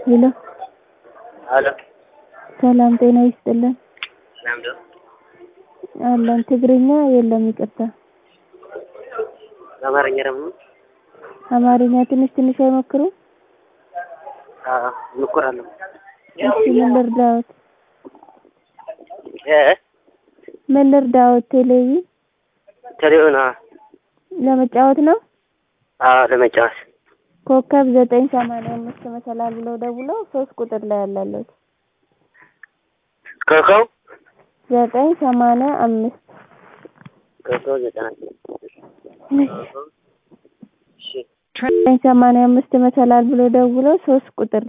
ሄሎ አሎ ሰላም ጤና ይስጥልን ለምዶ አለን ትግርኛ የለም ይቅርታ በአማርኛ ደግሞ አማርኛ ትንሽ ትንሽ አይሞክሩም እንኮራለሁ እሺ ምን ልርዳዎት እ ምን ልርዳዎት ቴሌቪዥን ቴሌውን ለመጫወት ነው አዎ ለመጫወት ኮከብ ዘጠኝ ሰማንያ አምስት መሰላል ብለው ደውለው ሶስት ቁጥር ላይ ያላለሁት ኮከብ ዘጠኝ ሰማንያ አምስት ኮከብ ዘጠና እሺ ዘጠኝ ሰማንያ አምስት መሰላል ብለው ደውለው ሶስት ቁጥር